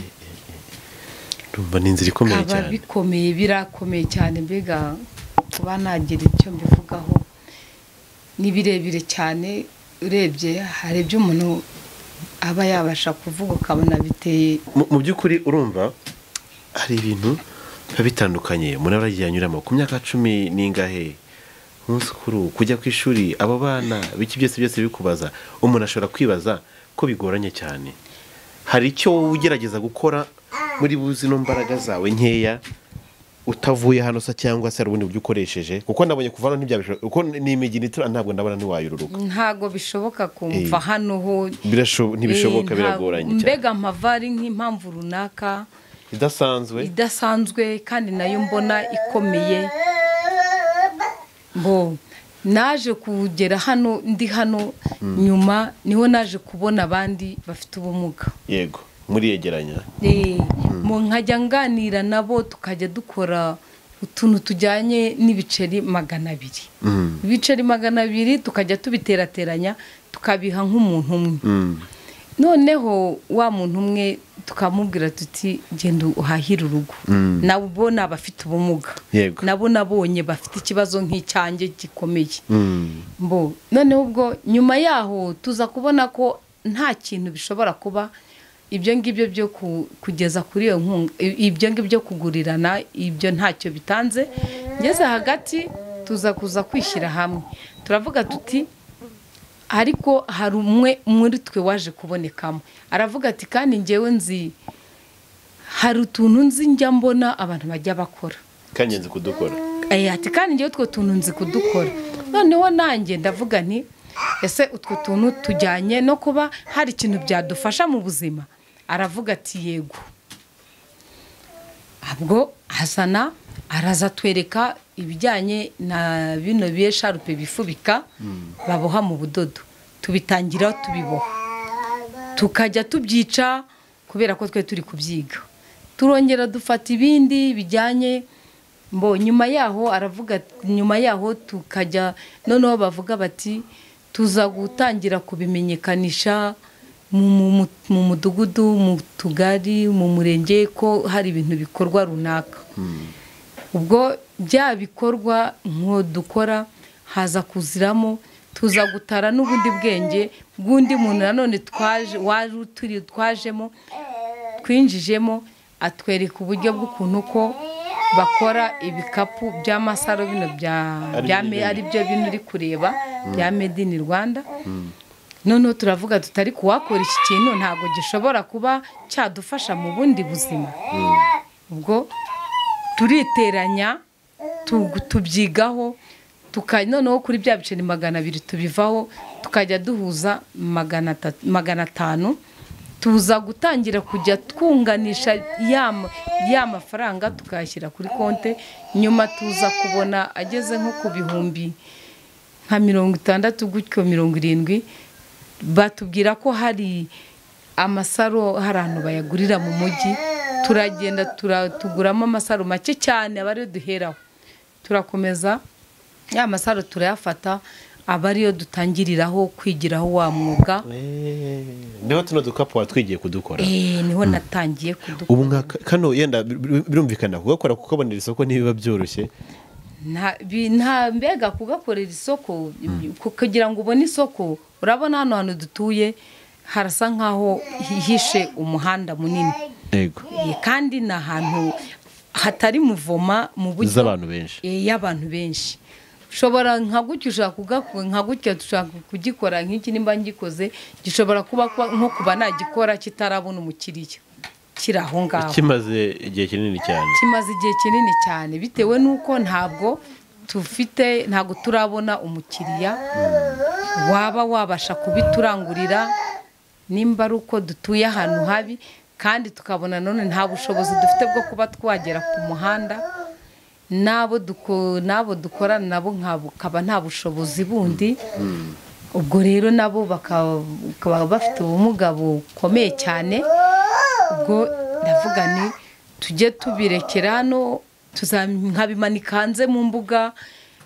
Speaker 2: Ndumva ni inzira ikomeye
Speaker 1: kaba
Speaker 2: cyane
Speaker 1: bikomeye birakomeye cyane mbega kuba nagira icyo mbivugaho ni birebire cyane urebye hari ibyo umuntu aba yabasha kuvuga ukabona biteye
Speaker 2: Mu- mu by'ukuri urumva hari ibintu biba bitandukanye umuntu aba yagiye anyuramo ku myaka cumi n'ingahe umunsi kuru kujya ku ishuri abo bana biki byose byose bikubaza umuntu ashobora kwibaza ko bigoranye cyane hari icyo wowe ugerageza gukora muri buzi no mbaraga zawe nkeya utavuye hano se cyangwa se hari ubundi buryo ukoresheje kuko nabonye kuva hano ntibyabishobora kuko ni imigina itura ntabwo ndabona ntiwayururuka
Speaker 1: ntago bishoboka kumva
Speaker 2: Eh,
Speaker 1: hano ho
Speaker 2: Birasho- ntibishoboka
Speaker 1: Eh, nta-
Speaker 2: biragoranye cyane
Speaker 1: mbega mpava ari nk'impamvu runaka
Speaker 2: idasanzwe
Speaker 1: idasanzwe kandi nayo mbona ikomeye bo naje kugera hano ndi hano nyuma niho naje kubona abandi bafite ubumuga
Speaker 2: yego muriyegeranya
Speaker 1: Eh, mu nkajya nganira nabo tukajya dukora utuntu tujyanye n'ibiceri magana abiri ibiceri magana abiri tukajya tubiterateranya tukabiha nk'umuntu umwe noneho wa muntu umwe tukamubwira tuti genda uhahire urugo nabo ni abafite ubumuga
Speaker 2: Yego.
Speaker 1: nabo nabonye bafite ikibazo nk'icyanjye gikomeye mbo noneho ubwo nyuma yaho tuza kubona ko nta kintu bishobora kuba ibyo ngibyo byo ku- kugeza kuri iyo nkunga i- ibyo ngibyo kugurirana ibyo ntacyo bitanze ngeze hagati tuza kuza kwishyira hamwe turavuga tuti ariko hari umwe muri twe waje kubonekamo aravuga ati kandi ngewe nzi hari utuntu nzi njya mbona abantu bajya bakora
Speaker 2: kangenzi kudukora
Speaker 1: Eh, ati kandi ngewe utwo tuntu nzi kudukora noneho nanjye ndavuga nti ese utwo tuntu tujyanye no kuba hari ikintu byadufasha mu buzima aravuga ati yego ubwo hasana araza atwereka ibijyanye na bino biye sharupe bifubika baboha mu budodo tubitangira tubiboha tukajya tubyica kubera ko twe turi kubyiga turongera dufata ibindi bijyanye mbo nyuma yaho aravuga ati- nyuma yaho tukajya noneho bavuga bati tuza gutangira kubimenyekanisha mu- mu- mu- mu mudugudu mu tugari mu murenge ko hari ibintu bikorwa runaka ubwo bya bikorwa nko dukora haza kuziramo tuza gutara n'ubundi bwenge bw'undi muntu nanone twaje wari turi twajemo twinjijemo atwereka uburyo bw'ukuntu ko bakora ibikapu by'amasaro bino bya
Speaker 2: Ari
Speaker 1: bya
Speaker 2: byo
Speaker 1: me-
Speaker 2: nyine.
Speaker 1: ari byo bino uri kureba bya made in rwanda noneho turavuga tutari kuwakora iki kintu ntabwo gishobora kuba cyadufasha mu bundi buzima ubwo turiteranya tu- tubyigaho tuka- noneho kuri bya biceri magana abiri tubivaho tukajya duhuza magana ata- magana atanu tuza gutangira kujya twunganisha ya ma- ya mafaranga tukayashyira kuri konti nyuma tuza kubona ageze nko ku bihumbi nka mirongo itandatu gutyo mirongo irindwi batubwira ko hari amasaro hari ahantu bayagurira mu mujyi turagenda tura- tuguramo amasaro make cyane aba ariyo duheraho turakomeza ya masaro turayafata aba ariyo dutangiriraho kwigiraho wa mwuga
Speaker 2: niho tuno dukapu watwigiye kudukora
Speaker 1: Eh, niho natangiye kudukora
Speaker 2: ubu nka kano yenda bir- bir- birumvikana kugakora kukabonera isoko ntibiba byoroshye
Speaker 1: nta bi- nta mbega kugakorera isoko ku- kugira ngo ubone isoko urabona hano hantu dutuye harasa nk'aho hihishe umuhanda munini
Speaker 2: yego
Speaker 1: Eh, kandi ni ahantu hatari muvoma mu buryo
Speaker 2: z'abantu benshi
Speaker 1: Eh, y'abantu benshi ushobora nka gutya ushaka kugakora nka gutya dushaka kugikora nk'iki nimba ngikoze gishobora kuba kuba- nko kuba nagikora kitarabona umukiriya kiri aho ngaho
Speaker 2: kimaze igihe kinini cyane
Speaker 1: kimaze igihe kinini cyane bitewe n'uko ntabwo tufite ntabwo turabona umukiriya waba wabasha kubiturangurira nimba ari uko dutuye ahantu habi kandi tukabona none nta bushobozi dufite bwo kuba twagera ku muhanda n'abo duko- n'abo dukorana nabo nkaba nta bushobozi bundi ubwo rero nabo baka- bakaba bafite ubumuga bukomeye cyane ubwo ndavuga ni tujye tubirekera hano tuza- nkabimanika hanze mu mbuga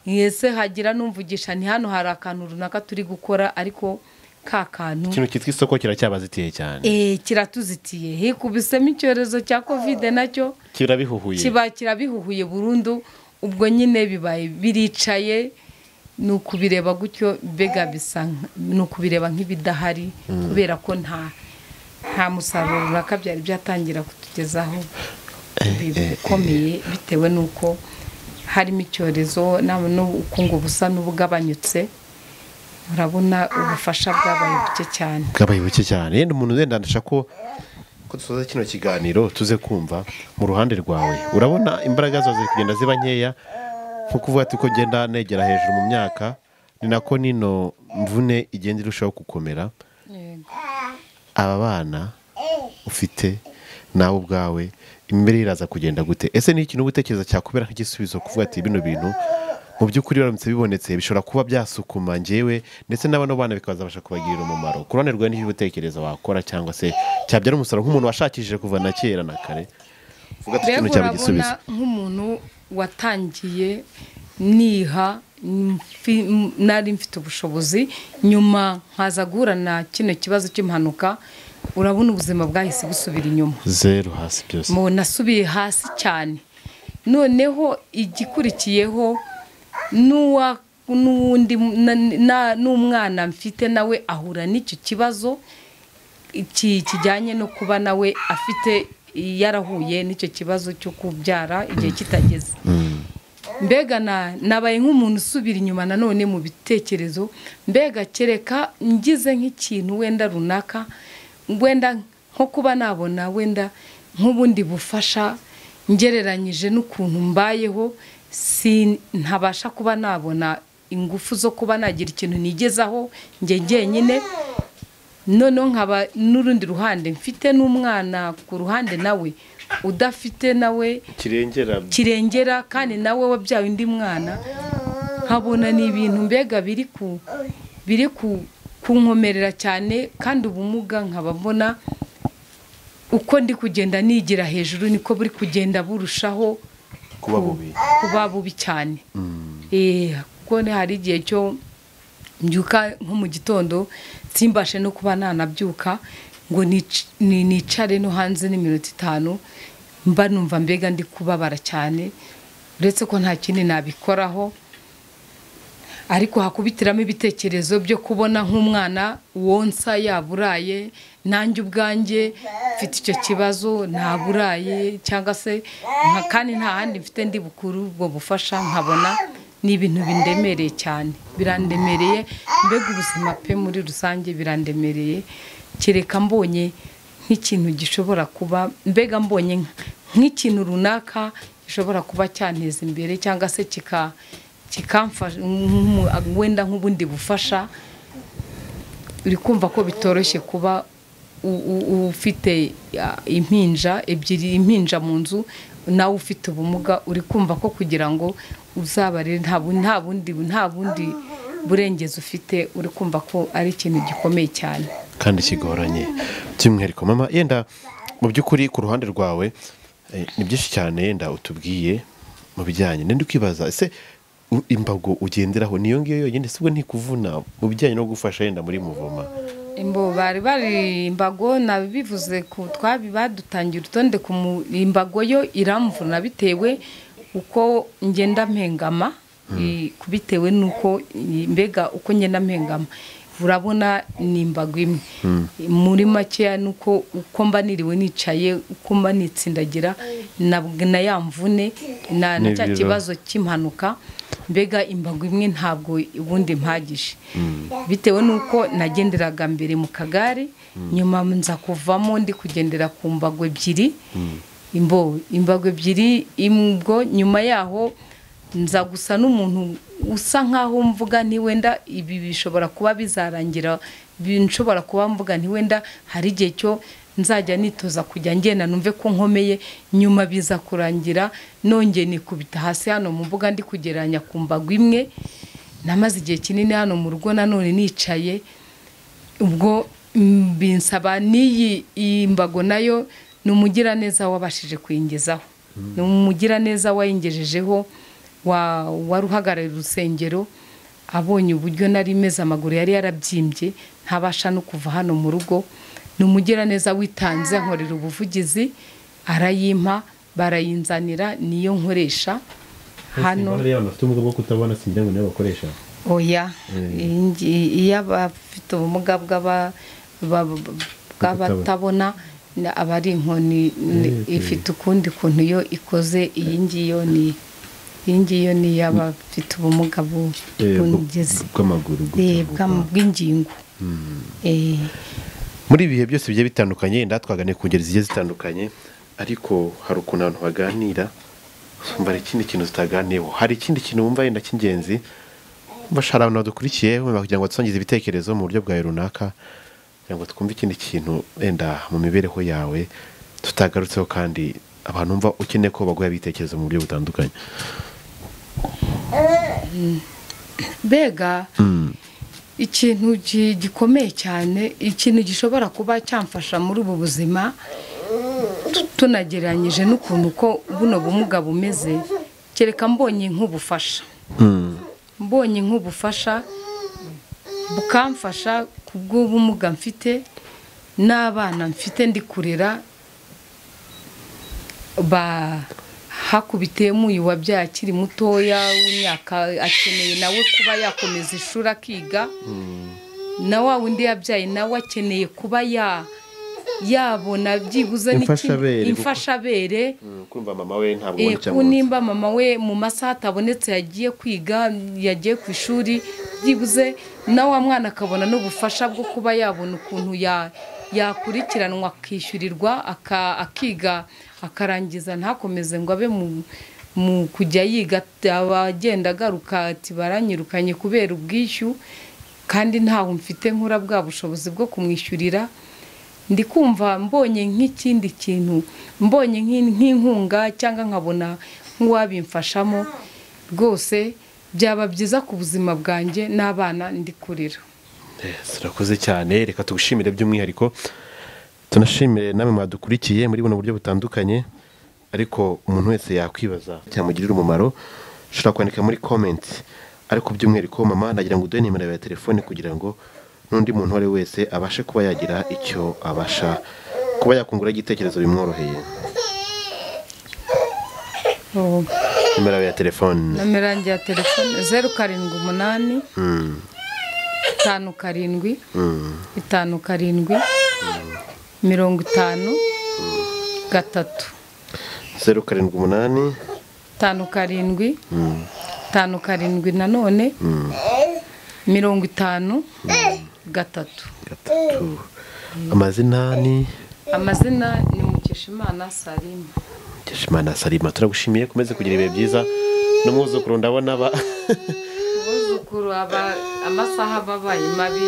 Speaker 1: mwese hagira n'umvugisha ni hano hari akantu runaka turi gukora ariko ka kantu
Speaker 2: ikintu cyitwa isoko kiracyabazitiye cyane
Speaker 1: eh, kiratuzitiye hikubisemo icyorezo cya kovide nacyo
Speaker 2: kirabihuhuye
Speaker 1: kiba kirabihuhuye burundu ubwo nyine bibaye biricaye ni ukubireba gutyo mbega bisa nk- ni ukubireba nk'ibidahari kubera ko nta nta musaruro runaka byari byatangira kutugezaho bikomeye bitewe n'uko harimo icyorezo na- n'ubukungu busa n'ubugabanyutse urabona ubufasha bwabaye buke cyane
Speaker 2: bwabaye buke cyane yenda umuntu wenda ndashaka ko ko dusoza kino kiganiro tuze kumva mu ruhande rwawe urabona imbaraga zawe ziri kugenda ziba nkeya nko kuvuga ati uko ugenda negera hejuru mu myaka ni nako nino mvune igenda irushaho gukomera aba bana ufite nawe ubwawe imibereho iraza kugenda gute ese ni ikintu uba utekereza cyakubera nk'igisubizo kuvuga ati bino bintu mu by'ukuri biramutse bibonetse bishobora kuba byasukuma njyewe ndetse n'abano bana bikazabasha kubagirira umumaro ku ruhande rwawe n'icyo utekereza wakora cyangwa se cyabyara umusaruro nk'umuntu washakishije kuva na kera na kare uvuga ati
Speaker 1: mbega
Speaker 2: kino cyaba
Speaker 1: urabona
Speaker 2: igisubizo
Speaker 1: nk'umuntu watangiye niha mfi- m- nari mfite ubushobozi nyuma nkaza guhura na kino kibazo cy'impanuka urabona ubuzima bwahise busubira inyuma
Speaker 2: zeru hasi byose
Speaker 1: mu nasubiye hasi cyane noneho igikurikiyeho n'uwa- n'uwundi na- na- n'umwana mfite nawe ahura n'icyo kibazo iki- kijyanye no kuba nawe afite yarahuye n'icyo kibazo cyo kubyara igihe kitageze mbega na- nabaye nk'umuntu usubira inyuma nanone mu bitekerezo mbega kereka ngize nk'ikintu wenda runaka wenda nko kuba nabona wenda nk'ubundi bufasha ngereranyije n'ukuntu mbayeho si ntabasha kuba nabona ingufu zo kuba nagira ikintu nigezaho njye njyenyine noneho nkaba n'urundi ruhande mfite n'umwana ku ruhande nawe udafite nawe
Speaker 2: kirengera
Speaker 1: kirengera kandi nawe wabyaye undi mwana nkabona ni ibintu mbega biri ku biri ku kunkomerera cyane kandi ubumuga nkaba mbona uko ndi kugenda nigira hejuru niko buri kugenda burushaho
Speaker 2: kuba bubi
Speaker 1: kuba bubi cyane Eh, kuko ni- hari igihe cyo mbyuka nko mu gitondo simbashe no kuba nanabyuka ngo nic- ni- nicare no hanze n'iminota itanu mba numva mbega ndi kubabara cyane uretse ko nta kindi nabikoraho ariko hakubitiramo ibitekerezo byo kubona nk'umwana wonsa yaburaye nanjye ubwanjye mfite icyo kibazo ntaburaye cyangwa se nka- kandi nta handi mfite ndi bukuru ubwo bufasha nkabona ni ibintu bindemereye cyane birandemereye mbega ubuzima pe muri rusange birandemereye kereka mbonye nk'ikintu gishobora kuba mbega mbonye nk- nk'ikintu runaka gishobora kuba cyanteza imbere cyangwa se kika kikamfasha nk'umu- wenda nk'ubundi bufasha uri kumva ko bitoroshye kuba u- u- ufite ya, impinja ebyiri impinja mu nzu nawe ufite ubumuga uri kumva ko kugira ngo uzabarire nta bu- nta bundi nta bundi burengezi ufite uri kumva ko ari ikintu gikomeye cyane
Speaker 2: kandi kigoranye by'umwihariko mama yenda mu by'ukuri ku ruhande rwawe eh, ni byinshi cyane yenda utubwiye mu bijyanye nenda ukibaza ese u- imbago ugenderaho niyo ngiyo yonyine sibwo ntikuvuna mu bijyanye no gufasha yenda muri muvoma
Speaker 1: imbo bari bari imbago nabivuze ku twabi badutangira urutonde ku mu- imbago yo iramvuna bitewe uko ngenda mpengama i- ku- bitewe n'uko i- mbega uko ngenda mpengama urabona ni imbago imwe muri makeya ni uko uko mba niriwe nicaye uko mba nitsindagira na na ya mvune na na cya
Speaker 2: N'ibiro.
Speaker 1: kibazo cy'impanuka mbega imbago imwe ntabwo ubundi mpagije bitewe n'uko nagenderaga mbere mu kagare nyuma nza kuvamo ndi kugendera ku mbago ebyiri imbo imbago ebyiri imbwo nyuma yaho nza gusa n'umuntu usa nkaho mvuga ntiwenda ibi bishobora kuba bizarangira bi- nshobora kuba mvuga ntiwenda hari igihe cyo nzajya nitoza kujya ngenda numve ko nkomeye nyuma biza kurangira nongeye nikubita hasi hano mu mbuga ndi kugereranya ku mbago imwe namaze igihe kinini hano mu rugo nanone nicaye ubwo mm, binsaba n'iyi iyi mbago nayo ni umugiraneza wabashije kuyingezaho ni umugiraneza wayingejejeho wa- wari uhagarariye urusengero abonye uburyo nari meze amaguru yari yarabyimbye ntabasha no kuva hano mu rugo ni umugiraneza witanze ankorera ubuvugizi arayimpa barayinzanira niyo nkoresha hano
Speaker 2: bafite ubumuga bwo kutabona sinjya ngo niyo bakoresha
Speaker 1: oya iyi ngi- iyo abafite ubumuga bw'aba- baba- bw'abatabona na- aba ari inkoni ni- ifite ukundi kuntu yo ikoze iyi ngiyo ni iyi ngiyo ni iy'abafite ubumuga bu- bungezi
Speaker 2: bw'amaguru
Speaker 1: Eh, bw'am- bw'ingingo Eh,
Speaker 2: muri ibihe byose bigiye bitandukanye yenda twaganiriye ku ngeri zigiye zitandukanye ariko hari ukuntu abantu baganira usumba hari ikindi kintu zitaganiyeho hari ikindi kintu wumva yenda cy'ingenzi bashara abantu badukurikiye wumva kugira ngo badusangize ibitekerezo mu buryo bwawe runaka kugira ngo twumve ikindi kintu wenda mu mibereho yawe tutagarutseho kandi abantu umva ukeneye ko baguha ibitekerezo mu buryo butandukanye
Speaker 1: mbega ikintu gi- gikomeye cyane ikintu gishobora kuba cyamfasha muri ubu buzima tu- tunagereranyije n'ukuntu ko buno bumuga bumeze kereka mbonye nk'ubufasha mbonye nk'ubufasha bukamfasha ku bw'ubumuga mfite n'abana mfite ndi kurera ba hakubitiye muyu wabyaye akiri mutoya w'imyaka akeneye nawe kuba yakomeza ishuri akiga na wa wundi yabyaye nawe akeneye kuba ya yabona byibuze n'iki-
Speaker 2: Imfashabere, kuko-
Speaker 1: imfashabere
Speaker 2: kumva mama we ntabwo
Speaker 1: Eh, ku nimba mama we mu masaha atabonetse yagiye kwiga yagiye ku ishuri byibuze na wa mwana akabona n'ubufasha bwo kuba yabona ukuntu ya- yakurikiranwa akishyurirwa aka- akiga akarangiza ntakomeze ngo abe mu mu kujya yiga aba agenda agaruka ati baranyirukanye kubera ubwishyu kandi ntawe mfite nkura bwa bushobozi bwo kumwishyurira ndi kumva mbonye nk'ikindi kintu mbonye nk'in- nk'inkunga cyangwa nkabona nk'uwabimfashamo rwose byaba byiza ku buzima bwanjye n'abana ndi kurira
Speaker 2: turakoze cyane reka tugushimire by'umwihariko tunashimire namwe mwadukurikiye muri buno buryo butandukanye ariko umuntu wese yakwibaza cyamugirira umumaro ushobora kwandika muri comment ariko by'umwihariko mama nagira ngo uduhe nimero yawe ya telefone kugira ngo n'undi muntu uwo ari we wese abashe kuba yagira icyo abasha kuba yakungura igitekerezo bimworoheye
Speaker 1: Oh,
Speaker 2: nimero yawe ya telefone
Speaker 1: nomero yanjye ya telefone zeru karindwi umunani itanu karindwi itanu karindwi mirongo itanu gatatu
Speaker 2: zeru karindwi umunani
Speaker 1: itanu karindwi itanu karindwi nanone mirongo itanu gatatu
Speaker 2: gatatu amazina ni
Speaker 1: amazina ni mukeshimana salima
Speaker 2: Mukeshimana Salima turagushimiye komeze kugira ibihe byiza n'umwuzukuru ndabona ba
Speaker 1: abuzukuru aba amasaha ababaye mabi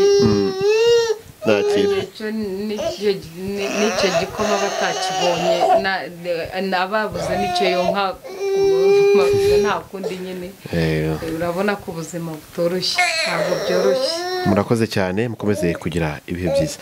Speaker 2: nakira
Speaker 1: icyo n'icyo- ni- n'icyo gikoma batakibonye na- na- ababuze n'icyo yonka mabuja nta kundi nyine
Speaker 2: Eh,
Speaker 1: urabona ko ubuzima butoroshye ntabwo byoroshye
Speaker 2: murakoze cyane mukomeze kugira ibihe byiza